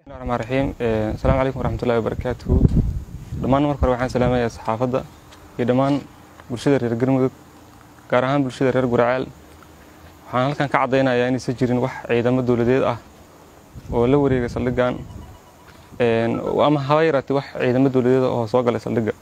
raxmaan raxiim asalaamu calaykum waraxmatullahi wabarakaatuhu dhammaan marka hore waxaan salaamayaa saxaafadda iyo dhammaan bulshada reer galmudug gaar ahaan bulshada reer guraceel waxaan halkan ka caddaynayaa inaysan jirin wax ciidamo dowladeed ah oo la wareega saldhiggan ama haba yaraatee wax ciidamo dowladeed oo soo galay saldhigga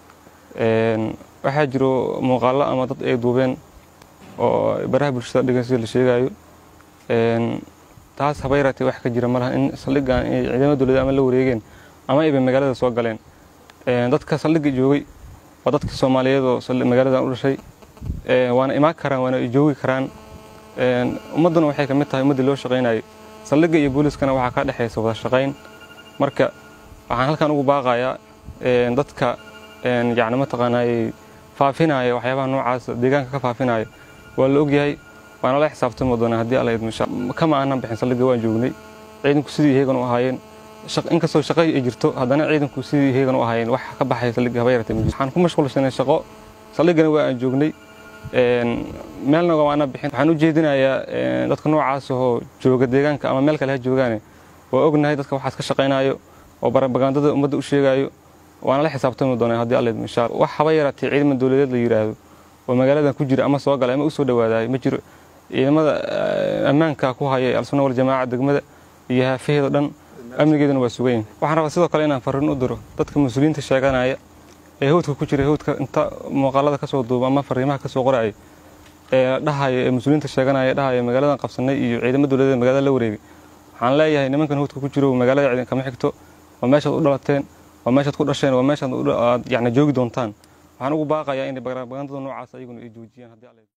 waxaa jiro muuqaallo ama dad ay duubeen oo baraha bulshada dhigan sida la sheegayo taas haba yaraatee wax ka jira malaha in saldhiggan ay ciidamo dowladeed ama la wareegeen ama ayba magaalada soo galeen dadka saldhigga joogay waa dadka soomaaliyeed oo magaaladan u dhashay waana imaan karaan waana joogi karaan ummadduna waxay ka mid tahay ummaddii loo shaqaynayay saldhigga iyo booliiskana waxaa ka dhexaysa wada shaqayn marka waxaan halkan ugu baaqayaa dadka yacni mataqaanaaye faafinaya waxyaabaha noocaas deegaanka ka faafinaya waa la ogyahay waana la xisaabtami doonaa haddii alla idmo kama aanan bixin saldhigga waan joognay ciidanku sidii iyagan u ahaayeen inkastoo shaqay ay jirto haddana ciidanku sidii iyagan u ahaayeen wax ka baxaya saldhigga haba yaratee ma jirto waxaan ku mashquulsanay shaqo saldhiggana waa aan joognay meelna waana bixin waxaan u jeedinayaa dadka noocaas oo jooga deegaanka ama meel kale ha joogaane waa ognahay dadka waxaas ka shaqaynayo oo barabagandada ummadda u sheegayo waana la xisaabtami doonaa haddii alla idmo insha allah wax haba yaraatee ciidaman dowladeed la yidhaahdo oo magaaladan ku jira ama soo galay ama u soo dhawaadayo ma jiro ciidamada ammaanka ku haya al-sunna waljamaaca degmada iyo haafaheeda dhan amnigeeduna waa sugayin waxaan rabaa sidoo kale inaan farriin u diro dadka mas-uuliyiinta sheeganaya ee hawdka ku jira hawdka inta muuqaalada kasoo duuba ama fariimaha kasoo qoraya ee dhahaya ee mas-uuliyiinta sheeganaya dhahaya magaaladan qabsanay iyo ciidamo dowladeed magaalada la wareegay waxaan leeyahay nimankan hawdka ku jiro magaalada ciidan kama xigto waa meeshaad u dhalateen waa meeshaad ku dhasheen waa meeshaad aad yacni joogi doontaan waxaan ugu baaqayaa inay barabagandada noocaas ayaguna ay joojiyaan haddii alla